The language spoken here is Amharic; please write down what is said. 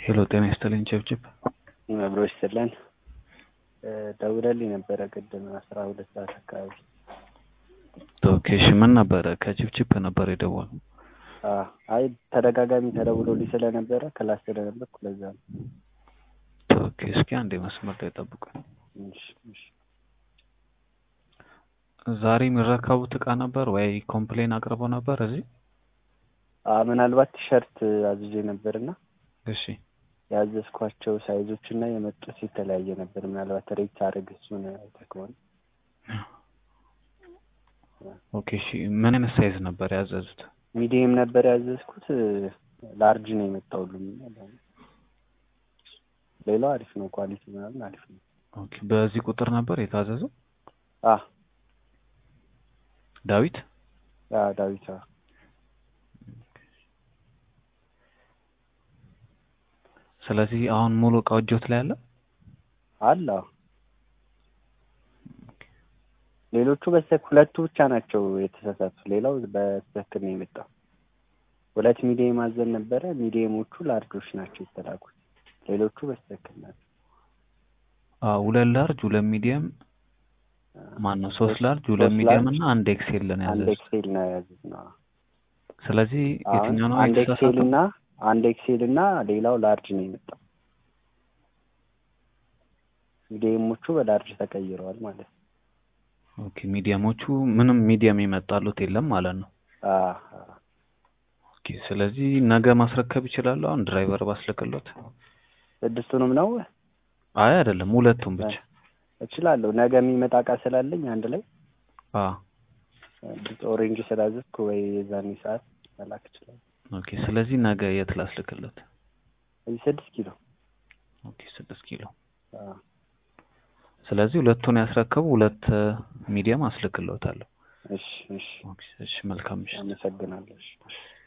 ሄሎ ጤና ይስጥልኝ ጭብጭብ አብሮ ይስጥልን። ደውለልኝ ነበረ ቅድም አስራ ሁለት ሰዓት አካባቢ። ኦኬ እሺ ምን ነበረ? ከጭብጭብ ነበር የደወሉ። አዎ፣ አይ ተደጋጋሚ ተደውሎልኝ ስለነበረ ክላስ ስለነበርኩ ለዛ ነው። ኦኬ እስኪ አንዴ መስመር ላይ ጠብቁኝ። እሺ፣ እሺ። ዛሬ የሚረከቡት እቃ ነበር ወይ ኮምፕሌን አቅርበው ነበር እዚህ? አ ምናልባት ቲሸርት አዝዤ ነበርና እሺ ያዘዝኳቸው ሳይዞች እና የመጡት የተለያየ ነበር። ምናልባት ሬት አድርግ እሱን አይተህ ከሆነ ኦኬ እሺ ምን አይነት ሳይዝ ነበር ያዘዙት? ሚዲየም ነበር ያዘዝኩት። ላርጅ ነው የመጣው ሁሉም። ሌላው አሪፍ ነው፣ ኳሊቲ ምናምን አሪፍ ነው። ኦኬ በዚህ ቁጥር ነበር የታዘዘው? አ ዳዊት ያ ዳዊት አ ስለዚህ አሁን ሙሉ እቃው እጆት ላይ አለ? አለ አዎ። ሌሎቹ በስተክ ሁለቱ ብቻ ናቸው የተሳሳቱ። ሌላው በትክክል ነው የመጣው። ሁለት ሚዲየም አዘን ነበረ። ሚዲየሞቹ ላርጆች ናቸው የተላኩት። ሌሎቹ በስተክል ናቸው። አዎ ሁለት ላርጅ፣ ሁለት ሚዲየም ማን ነው? ሶስት ላርጅ፣ ሁለት ሶስት ሚዲየም ላርጅ፣ እና አንድ ኤክሴል ነው አንድ ያዘዙት። ኤክሴል ነው ያዘዝነው። ስለዚህ አሁን የትኛው ነው አንድ ኤክሴል የተሳሳተው? እና አንድ ኤክሴል እና ሌላው ላርጅ ነው የመጣው። ሚዲየሞቹ በላርጅ ተቀይረዋል ማለት ነው። ኦኬ ሚዲየሞቹ ምንም ሚዲየም የመጣሉት የለም ማለት ነው። አ አ ኦኬ ስለዚህ ነገ ማስረከብ ይችላሉ። አሁን ድራይቨር ባስልክሎት? ስድስቱንም ነው አይ አይደለም ሁለቱም ብቻ። እችላለሁ። ነገ የሚመጣ እቃ ስላለኝ አንድ ላይ አ ኦሬንጅ ስላዘዝኩ ወይ የዛኔ ሰዓት መላክ እችላለሁ። ኦኬ ስለዚህ ነገ የት ላስልክሎት? እዚህ ስድስት ኪሎ ኦኬ ስድስት ኪሎ። አ ስለዚህ ሁለቱን ያስረከቡ ሁለት ሚዲየም አስልክሎታለሁ። እሺ፣ እሺ። ኦኬ እሺ መልካም ምሽት። አመሰግናለሁ። እሺ።